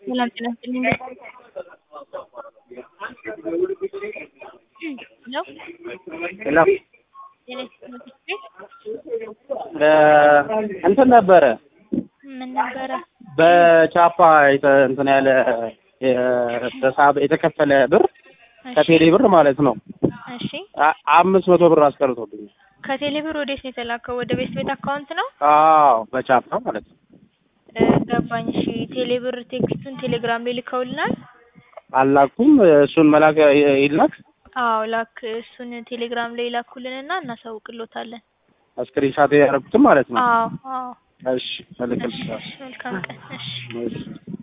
ሰላም ጤና ይስጥልኝ። ሄሎ ሄሎ ጤና ይስጥልኝ ቤት እንትን ነበረ ምን ነበረ? በቻፓ የተ- እንትን ያለ የተሳበ የተከፈለ ብር እሺ ከቴሌ ብር ማለት ነው እሺ አ- አምስት መቶ ብር አስቀርቶብኛል። ከቴሌ ብር ወዴት ነው የተላከው? ወደ ቤት ቤት አካውንት ነው አዎ በቻፓ ማለት ነው። እ፣ ገባኝ። እሺ ቴሌ ብር ቴክስቱን ቴሌግራም ላይ ልከውልናል። አላኩም እሱን መላክ ይ- ይላክ አዎ ላክ፣ እሱን ቴሌግራም ላይ ላኩልንና እናሳውቅሎታለን። ስክሪንሻት ያደረኩትም ማለት ነው። አዎ አዎ። እሺ እልክልሻለሁ። እሺ መልካም ቀን። እሺ እሺ